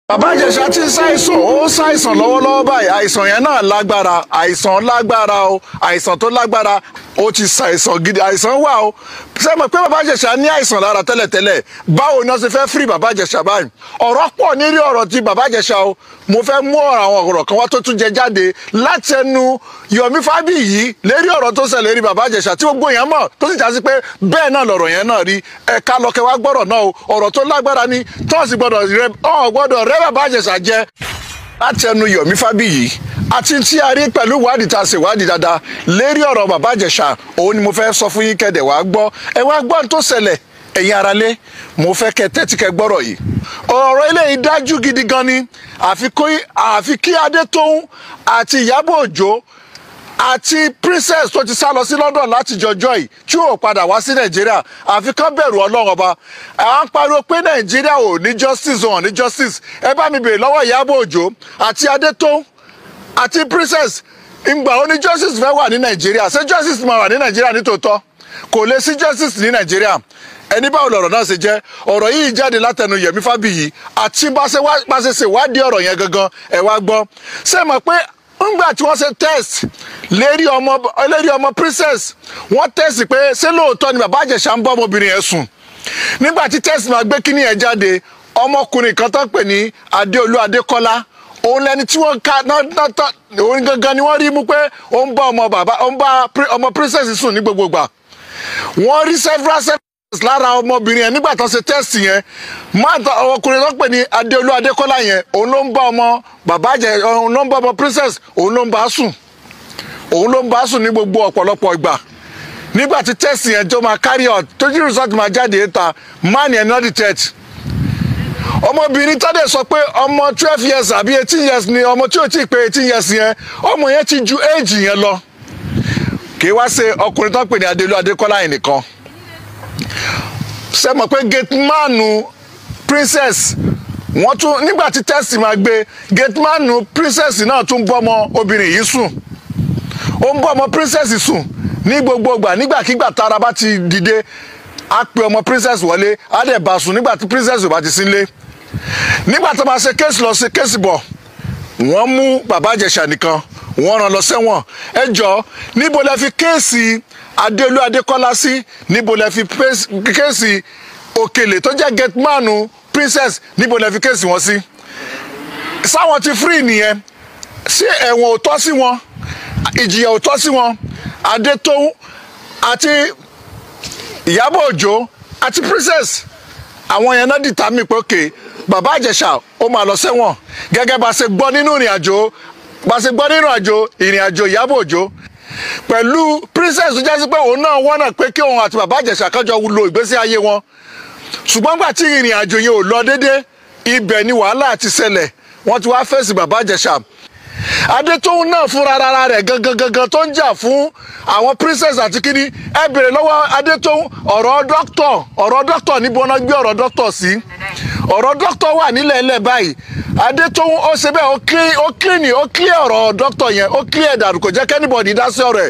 bàbá ìjẹ̀ṣà ti ń ṣàìsàn ó ń ṣàìsàn lọ́wọ́lọ́wọ́ báyìí àìsàn yẹn náà lágbára àìsàn lágbára o àìsàn tó lágbára ó ti ṣàìsàn gidi àìsàn wà o ṣé mọ̀ pé bàbá ìjẹ̀ṣà ní àìsàn lára tẹ́lẹ̀tẹ́lẹ̀ báwo ni wọ́n ṣe fẹ́ fírí bàbá ìjẹ̀ṣà báyìí ọ̀rọ̀ pọ̀ nírí ọ̀rọ̀ ti bàbá ìjẹ̀ṣà o mo fẹ́ mú àwọn ọ̀rọ̀ kan wá tó tún jẹ jáde láti ẹnu Yomi Fabiyi lérí ọ̀rọ̀ tó ṣẹlẹ̀ rí bàbá ìjẹ̀ṣà tí gbogbo yẹn mọ̀ tó sì já sí pé bẹ́ẹ̀ náà lọ̀rọ̀ yẹn náà rí ẹ̀ka lọ́kẹ́ wá gbọ́rọ̀ náà o ọ̀rọ̀ tó lágbára ni tọ́ọ̀sì gbọ́dọ̀ rẹ ọ̀ gbọ́dọ̀ rẹ bàbá ìjẹ̀ṣà jẹ láti ẹnu Yomi Fabiyi àti tí a rí pẹ̀lú ìwádìí tá a ṣe ìwádìí dáadáa lérí ọ̀rọ̀ bàbá ìjẹ̀ṣà òun ni mo fẹ́ sọ fún yín kẹ́dẹ̀ wá gbọ́ ẹ wá gbọ́ ohun tó ṣẹlẹ̀ ẹ̀yin aráalé mo fẹ́ kẹ́ tẹ́tí kẹ́ gbọ́rọ̀ yìí ọ̀rọ̀ eléyìí dájú gidi gan ni àfi kí Adétóun àti Ìyábọ̀ Òjó àti princess tó ti sá lọ sí London láti jọjọ́ yìí tí ò padà wá sí Nàìjíríà àfi kán bẹ̀rù Ọlọ́run ọba à ń pariwo pé Nàìjíríà ò ní justice ò ní justice ẹ bá mi bèrè lọ́wọ́ Ìyábọ̀ Òjó àti Adétóun àti princess ìgbà ó ní justice fẹ́ wà ní Nàìjíríà ṣé justice máa wà ní Nàìjíríà nítòótọ́ kò lè sí justice ní Nàìjíríà ẹni báwo lọ̀rọ̀ náà ṣe jẹ́ ọ̀rọ̀ yìí jáde látẹnu Yẹmí Fábíyì àti bá ṣe ṣèwádìí ọ̀rọ̀ yẹn gangan ẹ wá gbọ́ ṣé mọ̀ pé ńgbà tí wọ́n ṣe test lérí ọmọ lérí ọmọ princess wọ́n test pé ṣé lóòótọ́ ni bàbá àjẹsà ń bọ́ ọmọbìnrin yẹn sùn nígbà tí test máa gbé kíní yẹn jáde ọmọkùnrin kan tó ń pè ní Adéolú Adékọ́lá òun lẹni tí wọ́n ká òun gangan ni wọ́n rí mú pé ó ń bá ọmọ bàbá ó ń bá ọmọ princess sùn ní gbogbo gbà wọ́n rí several several lára ọmọbìnrin yẹn nígbà tó ṣe tẹ́sì yẹn máa ọkùnrin tó ń pè ní Adéolú Adékọ́lá yẹn òun ló ń bá ọmọ bàbá jẹ òun ló ń bá ọmọ princess òun ló ń bá sùn òun ló ń bá sùn ní gbogbo ọ̀pọ̀lọpọ̀ ìgbà nígbà tí tẹ́sì yẹn tó máa carry out tó jí result máa jáde ta man yẹn not detect ọmọbìnrin tádé sọ pé ọmọ twelve years àbí eighteen years ni ọmọ tí ò tí ì pé eighteen years yẹn ọmọ yẹn ti ju age yẹn lọ kì í wá ṣe ọkùnrin tó ń pè ní Adéolú Adékọ́lá yẹn nìkan ṣe mọ̀ pé gatemanu princess wọ́n tún nígbà tí tẹ́sì máa gbé gatemanu princess náà tún bọ́ ọmọ obìnrin yìí sùn ó ń bọ́ ọmọ princess sùn ní gbogbo ìgbà nígbàkigbà tára bá ti dìde á pe ọmọ princess wọlé á dẹ̀ bá sùn nígbà tí princess ò bá ti sílé nígbà tó máa ṣe kéèsì lọ sí kéèsì bọ̀ wọ́n mú bàbá àjẹsà nìkan wọ́n rán lọ sẹ́wọ̀n ẹ jọ níbo lẹ fi kéèsì adéolú adékọ́lá sí níbo lẹ fi kéèsì òkèlè tó jẹ́ gẹtmánu princess níbo lẹ fi kéèsì wọn sí sáwọn ti free nìyẹn ṣé ẹ̀wọ̀n ò tọ́ sí wọn ìjìyà ò tọ́ sí wọn adétóun àti ìyábọ̀ òjó àti princess àwọn yẹn náà dìtà mí pé òkè bàbá àjẹsà ó máa lọ sẹ́wọ̀n gẹ́gẹ́ bá ṣe gbọ́ nínú ìrìn àjò bá ṣe gbọ́ nínú ìrìn àjò ìyábọ̀ òjó pẹ̀lú princess tó jẹ́ sí pé òun náà wọ́n náà pé kí òun àti bàbá àjẹsà kan jọ lo ìgbésí ayé wọn ṣùgbọ́n gbà tí ìrìn àjò yẹn ò lọ dédé ibẹ̀ ni wàhálà ti ṣẹlẹ̀ wọ́n ti wá fèsì bàbá àjẹsà adétóun náà fúnra ara rẹ̀ gangan gangan tó ń jà fún àwọn princess àti kíní ẹ bèrè lọ́wọ́ adétóun ọ̀rọ̀ dókítọ̀ ọ̀rọ̀ dókítọ̀ níbo wọn gbé ọ̀rọ̀ dókítọ̀ sí ọ̀rọ̀ dókítọ̀ wà nílẹ̀ ẹlẹ́ báyìí adétóun ó ṣe bẹ́ẹ̀ ó clean ó clear ọ̀rọ̀ dókítọ̀ yẹn ó clear dànù kò jẹ́ kẹ́nìbọ̀dì dá sí ọ̀rọ̀ ẹ̀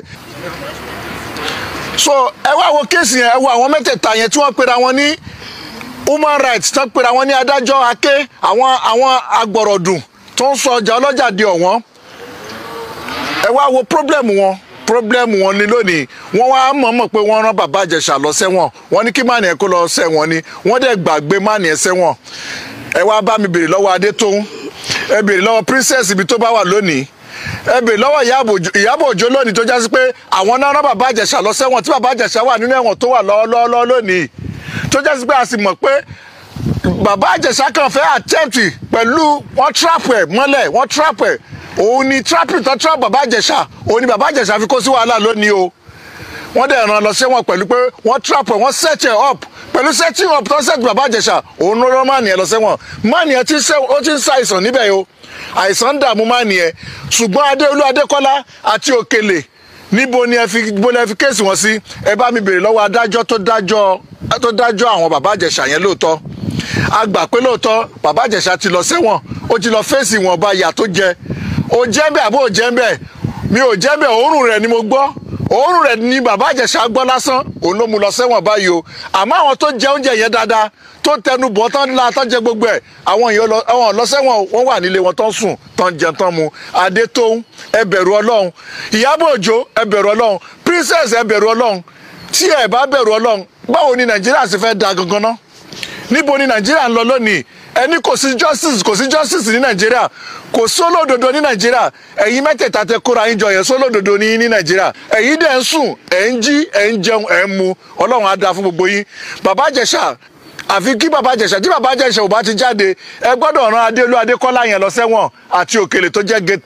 so ẹ wá wo kéèsì yẹn ẹ wo àwọn mẹ́tẹ̀ẹ̀ta yẹn tí wọ́n pera wọn ní human rights tí wọ́n pera wọn ní adájọ́ aké àwọn àwọn agbọ̀rọ̀dùn tó ń sọ ọjà ọlọ́jà di ọ̀wọ́n ẹ wá wo problem wọn problem wọn ni lónìí wọ́n wá mọ̀ọ́mọ̀ pé wọ́n rán bàbá àjẹsà lọ sẹ́wọ̀n wọ́n ní kí mánìí ẹ̀ kó lọ sẹ́wọ̀n ni wọ́n dẹ̀ gbàgbé mánìí ẹ̀ sẹ́wọ̀n ẹ wá bá mi bèrè lọ́wọ́ adétóun ẹ bèrè lọ́wọ́ princess ibi tó bá wà lónìí ẹ bèrè lọ́wọ́ ìyábọ̀ òjó lónìí tó jásí pé àwọn náà rán bàbá àjẹsà lọ sẹ́wọ̀n tí bàbá àjẹsà wà nínú ẹ̀wọ̀n tó wà lọ́wọ́lọ́wọ́ lónìí tó jásí pé a sì mọ̀ pé bàbá àjẹsà kan fẹ́ attempt pẹ̀lú wọ́n trap ẹ̀ mọ́lẹ̀ wọ́n trap ẹ̀ òun ni trapping tó trap bàbá àjẹsà òun ni bàbá àjẹsà fi kó sí wàhálà lónìí o wọ́n dẹ̀ ràn lọ sẹ́wọ̀n pẹ̀lú pé wọ́n trap ẹ̀ wọ́n set ẹ̀ up pẹ̀lú setting up tó set bàbá àjẹsà òun ló rán máàní ẹ̀ lọ sẹ́wọ̀n máàní ẹ̀ ó ti ń ṣàìsàn níbẹ̀ o àìsàn ń dààmú máàní ẹ̀ ṣùgbọ́n adéolú adékọ́lá àti òkèlè níbo ni ẹ fi bó lẹ fi kéèsì wọn sí ẹ bá mi bèrè lọ́wọ́ adájọ́ tó dájọ́ tó dájọ́ àwọn bàbá àjẹsà yẹn lóòótọ́ a gbà pé lóòótọ́ bàbá àjẹsà ti lọ sẹ́wọ̀n ó ti lọ fèsì ìwọ̀nba ìyà tó jẹ ó jẹ́ bẹ́ẹ̀ àbó ò jẹ́ bẹ́ẹ̀ mi ò jẹ́ bẹ́ẹ̀ òórùn rẹ̀ ni mo gbọ́ òórùn rẹ̀ ni bàbá àjẹsà gbọ́ lásán òun ló mú lọ sẹ́wọ̀n báyìí o àmọ́ àwọn tó jẹ oúnjẹ yẹn dáadáa tó tẹnu bọ̀ tán la tán jẹ gbogbo ẹ̀ àwọn èèyàn lọ àwọn lọ sẹ́wọ̀n wọ́n wà nílé wọn tán sùn tán jẹ tán mu adétóun ẹ bẹ̀rù ọlọ́run ìyábọ̀ òjó ẹ bẹ̀rù ọlọ́run princess ẹ bẹ̀rù ọlọ́run tí ẹ bá bẹ̀rù ọlọ́run báwo ni nàìjíríà sì fẹ́ da gangan ná níbo ni nàìjíríà ń lọ lónìí ẹni kò sí justice kò sí justice ní nàìjíríà kò sólódodo ní nàìjíríà ẹ̀yin mẹ́tẹ̀ẹ̀ta tẹ kóra yín jọ yẹn sólódodo ní ní nàìjíríà ẹ̀yin dẹ̀ ń sùn ẹ̀ ń jí ẹ̀ ń jẹun ẹ̀ ń mu ọlọ́run á dáa fún gbogbo yín bàbá àjẹsà àfi kí bàbá àjẹsà tí bàbá àjẹsà ò bá ti jáde ẹ gbọ́dọ̀ ran adéolú adékọ́lá yẹn lọ sẹ́wọ̀n àti òkèlè tó jẹ́ gate